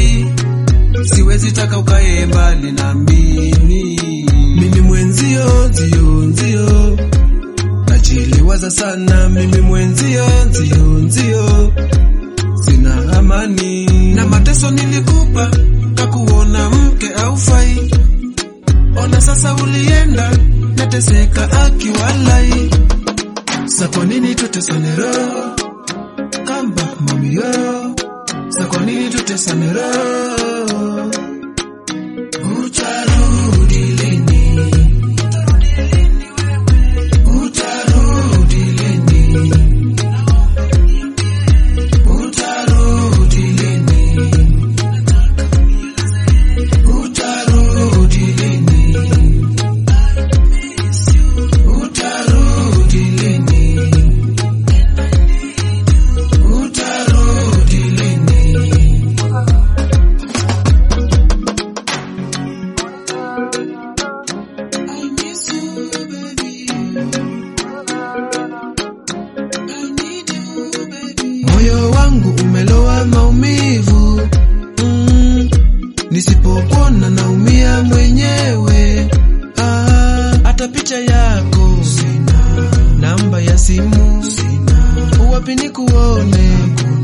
haufai, siwezi taka ukae mbali na mimi. Mimi mwenzio nzio nzio, najiliwaza sana mimi mwenzio nzio nzio, sina amani na mateso nilikupa, kakuona mke haufai, ona sasa ulienda, nateseka akiwalai, sa kwa nini tutesane roho? Come back mami yo, sa kwa nini tutesane roho? Utarudi lini? Utarudi lini? Utarudi lini? Utarudi lini? Utarudi lini? Utarudi lini? I miss you, baby. I need you, baby. Moyo wangu umelowa maumivu mm, nisipokuona naumia mwenyewe ah, hata picha yako sina, namba ya simu sina, uwapi nikuone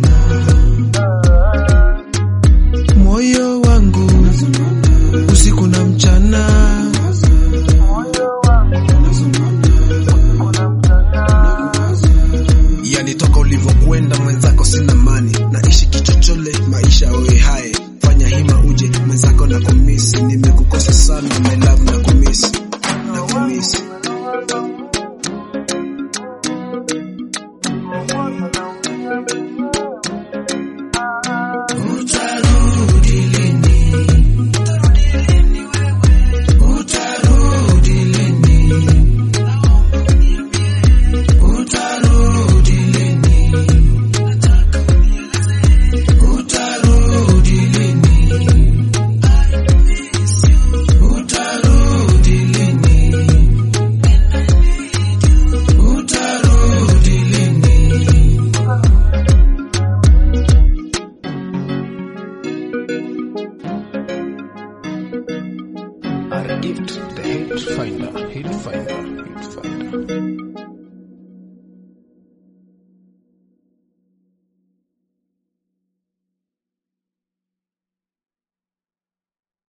moyo wangu usiku na mchana yani toka ulivyokwenda mwenzako sina mani naishi kichochole maisha oe haye fanya hima uje mwenzako na kumisi nimekukosa sana my love na kumisi na kumisi Utarudi lini? Utarudi lini? Utarudi lini? Utarudi lini? Utarudi lini? Utarudi lini? Our gift, the hate finder, hate finder, hate finder.